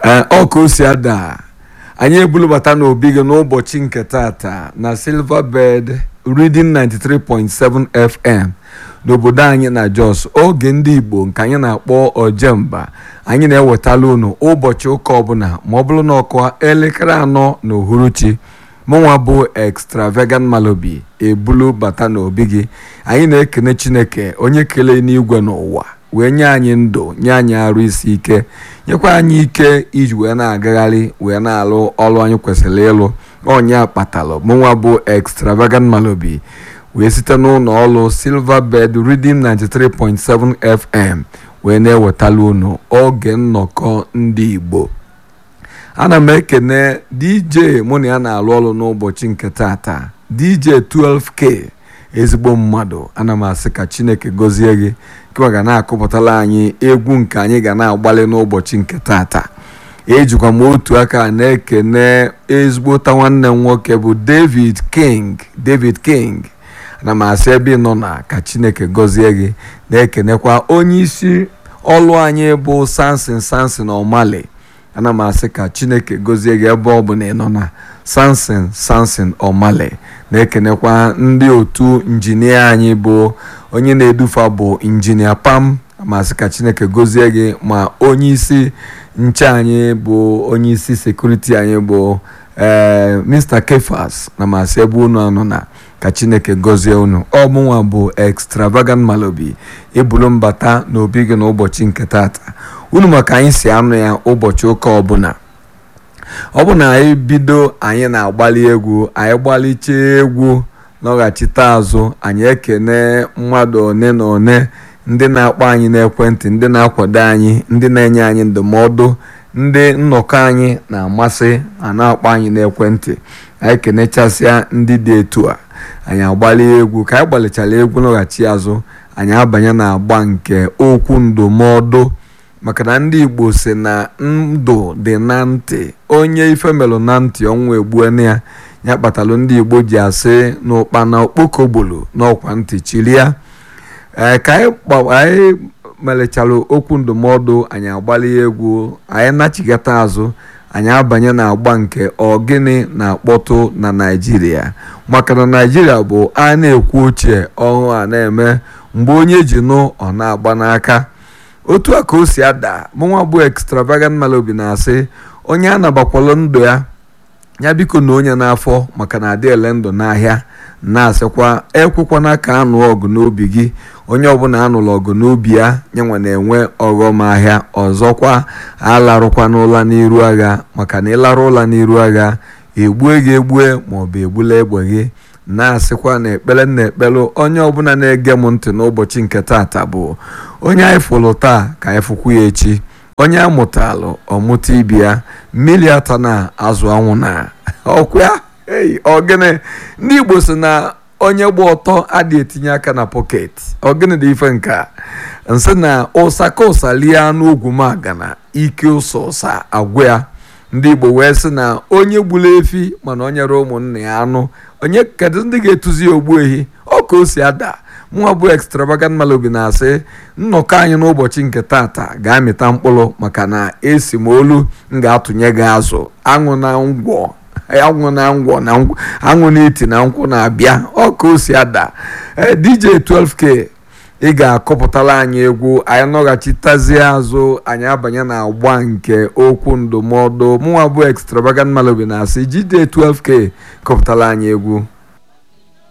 ee ọ ka o si ada anyị ebulubata n'obi gị n'ụbọchị nke tata na silverbird reading 93.7 fm n'obodo anyị na jos oge ndị igbo nke anyị na-akpọ ojemba anyị na-ewetala unu ụbọchị ụka ọbụla ma ọ bụrụ na ọkụ elekere anọ na uhuruchi mụnwa bụ extravagant malobi ebulu bata n'obi gị anyị na-ekene chineke onye kelee n'igwe n'ụwa wee nye anyị ndụ nye anyị arụ isi ike nyekwa anyị ike iji wee na-agagharị wee na-alụ ọrụ anyị kwesịrị ịlụ onye akpatalụ mụnwa bụ extravagant malobi wee site n'ụlọ ọrụ silverbird reading 93.7 fm wee na-ewetala unu oge nnọkọ ndị igbo ana m ekene dj mụ na ya na-alụ ọrụ n'ụbọchị nke tata dj 12k ezigbo mmadụ ana m asị ka chineke gọzie gị kema ga na-akụpụtara anyị egwu nke anyị ga na-agbalị n'ụbọchị nke tata ejikwa m otu aka na-ekene ezigbota nwanne m nwoke bụ david king david king ana m asị ebe ị nọ na ka chineke gọzie gị na-ekenekwa onye isi ọlụ anyị bụ sansin sansin ọmali ana m asị ka chineke gọzie gị ebe ọ bụ na ị nọ na sansin sansin ọmali na-ekenekwa ndị otu injinia anyị bụ onye na-edufa bụ injinia pam masị ka chineke gọzie gị ma onye isi nche anyị bụ onye isi sekuriti anyị bụ ee mr kefas na masị ebe unu anọ na ka chineke gọzie unu ọ mụnwa bụ extravagant malobi ebulu mbata n'obi gị n'ụbọchị nke tata unu maka anyị si anụ ya ụbọchị ụka ọbụla ọ bụ na anyị bido anyị na-agbali egwu anyị gbalichaa egwu nọghachite azụ anyị ekene mmadụ one na one ndị na-akpọ anyị n'ekwentị ndị na-akwado anyị ndị na-enye anyị ndụmọdụ ndị nnọkọ anyị na-amasị a na-akpọ anyị n'ekwentị anyị kenechasịa ndị dị etu a anyị agbali egwu ka anyị gbalichara egwu nọghachi azụ anyị abanye na agba nke okwu ndụmọdụ maka na ndị igbo si na ndụ dị na ntị onye ife melụ na ntị ọnwụ egbuene ya ya kpatalụ ndị igbo ji asị n'ụkpana okpokogbolo n'ọkwa ntị chiria ee ka anyị melichara okwu ndụmọdụ anyị agbali egwu anyị nachigata azụ anyị abanye na agba nke ọgịnị na-akpọtụ na naijiria maka na naijiria bụ a na-ekwu ochie ọhụụ a na-eme mgbe onye ji nụ ọ na-agba n'aka otu a ka o si ada mụnwa bụ extravagant malobi na-asị onye a nabakwalụ ndụ ya ya biko na onye n'afọ maka na adị ele ndụ n'ahịa na-asịkwa ekwekwana ka anụ ọgụ n'obi gị onye ọbụla anụrụ ọgụ n'obi ya nyenwa na-enwe ọghọm ahịa ọzọkwa alarụkwana ụla n'iru agha maka na ịlarụ ụla n'iru agha egbue gị egbue maọbụ egbula egbe gị na-asịkwa na ekpere na ekpere onye ọbụla na-ege m ntị n'ụbọchị nke tata bụ onye anyị fụrụ taa ka anyị fụkwu ya echi onye amụtalụ ọmụta ibi ya mmiri ata na azụ anwụ na ọkwa ya ei ọgịnị ndị igbo si na onye gba ọtọ adị etinye aka na pọket ọgịnị dị ife nka nsị na ụsa ka ụsa lie anụ ogwu magana ike ụsa ụsa agwụ ya ndị igbo wee sị na onye gburu efi mana o nyere ụmụnne ya anụ onye kedu ndị ga-etuzi ogbu ehi ọ ka o si ada nwa bụ extravagant malobi na-asị nnọkọ anyị n'ụbọchị nke tata ga-amịta mkpụrụ maka na esi m olu m ga-atụnye gị azụ aṅụ na ngwọ aṅụ na ngwọ na aṅụ na iti na nkwụ na-abịa ọ ka o si ada dj 12k ị ga-akọpụtara anyị egwu anyị nọghachitazie azụ anyị abanye na agba nke okwu ndụmọdụ mụnwa bụ extravagant malobi na-asị dj 12k kọpụtara anyị egwu